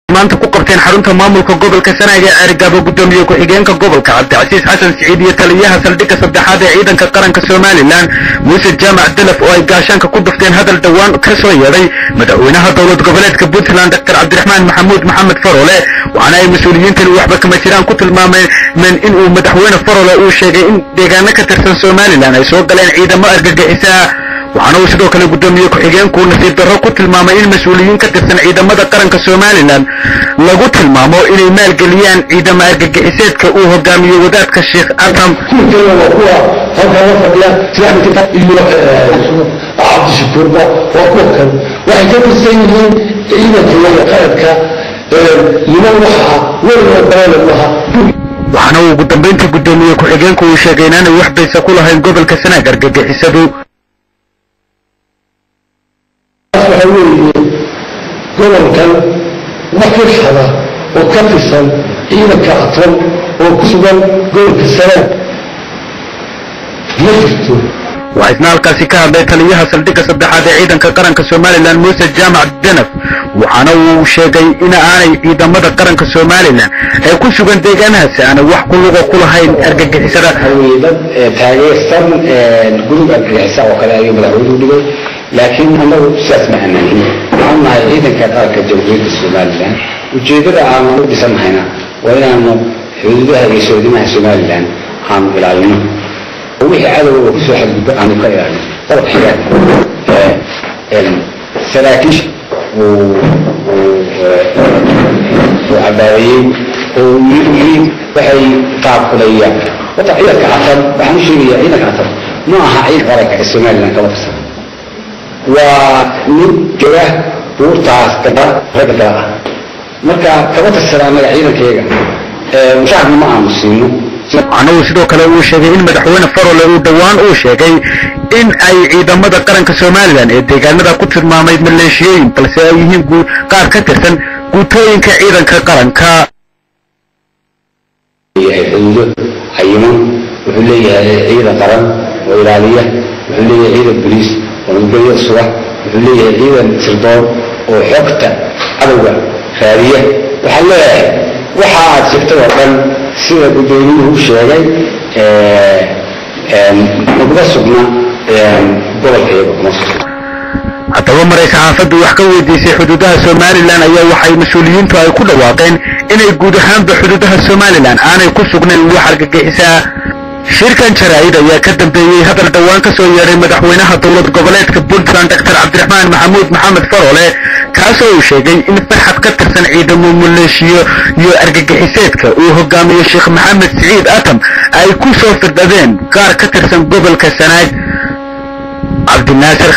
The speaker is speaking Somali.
maanta ku qabteen xarunta maamulka gobolka sanaag ee ceerigaabo gudoomiye ku-xigeenka gobolka cabdicasiis xasan siciid iyo taliyaha saldhigga saddexaad ee ciidanka qaranka somalilan muuse jaamac dalaf oo ay gaashaanka ku dhufteen hadal dhowaan ka soo yeedhay madaxweynaha dowlad goboleedka puntland doctor cabdiraxmaan maxamuud maxamed farole waxaana ay mas-uuliyiintani waxba kama jiraan ku tilmaameen in uu madaxweyne farole uu sheegay in deegaano ka tirsan somalilan ay soo galeen ciidamo argagixisa waxaana uu sidoo kale gudoomiye ku-xigeenku nasiib darro ku tilmaamay in mas-uuliyiin ka tirsan ciidamada qaranka somalilan lagu tilmaamo inay maalgeliyaan ciidamo argagixiseedka uu hogaamiyo wadaadka sheekh atam cabdishakuurba waa kuwa kan waxay ka tirsan yihiin ciidanka iyo qaranka niman waxaa weligood balaalan maha waxaana uu ugu dambayntii gudoomiye ku-xigeenku uu sheegay inaanay wax baysa ku lahayn gobolka sanaag argagixisadu waxa weeye gobolkan wax firxada oo ka tirsan ciidanka atom oo ku sugan gobolka sanaag ma jirto waxaa isna halkaasi ka hadlay taliyaha saldhigga saddexaad ee ciidanka qaranka somalilan muuse jaamac danaf waxaana uu sheegay in aanay ciidamada qaranka somalilan ee ku sugan deegaanahaasi aanay wax ku luga ku lahayn argagixisada dad taageersan gudub argagixisa oo kale ayuu madaxweynuhu dhigay laakiin annagu sidaas ma aanaahin waxaan nahay ciidanka qaranka jamhuuriyadda somalilan ujeeddada aanu u dhisannahayna waa inaanu xuduudaha iyo soodimaha somalilan aanu ilaalino oo wixii cadowga kusoo xadgudbo aanu ka ilaalino qodobka xiga saraakiisha uu cabaareeyey oo yii waxay qaabkulayaan wata ciidanka catar waxaan u sheegayaa ciidanka catar ma aha ciidanka qaranka ee somalilan kama tirsan waa mid jooga buurtaas gada ragga gala ah marka kama tirsana annaga ciidankayaga mushaarna ma aanu siino waxaana uu sidoo kale uu sheegay in madaxweyne farole uu dhowaan uu sheegay in ay ciidamada qaranka somalilan ee deegaanada ku tilmaamay maleeshiyooyin balse ay yihiin qaar ka tirsan guutooyinka ciidanka qaranka yahay xuduudo cayiman wuxuu leeyahay ciidan qaran oo ilaaliya wuxuu leeyahay ciidan boliis oo nabadgelyo suga wuxuu leeyahay ciidan sirdoon oo xogta cadowga raadiya waxaan leeyahay waxa aad sheegtay oo dhan sida gudoomiyuhu sheegay naguma sugna gobolka iyaga kuma sugna haddaba maray saxaafaddu wax ka weydiisay xuduudaha somalilan ayaa waxay mas-uuliyiintu ay ku dhawaaqeen inay guud ahaanba xuduudaha somalilan aanay ku sugnayn wax argagixisaa shirkan jaraa'id ayaa ka dambeeyey hadal dhowaan ka soo yeedhay madaxweynaha dowlad goboleedka puntland doctor cabdiraxmaan maxamuud maxamed farole kaasoo uu sheegay in farxad ka tirsan ciidamo maleeshiyo iyo argagixiseedka uu hogaamiyo sheekh maxamed siciid atam ay ku soo firdhadeen qaar ka tirsan gobolka sanaag cabdinaasir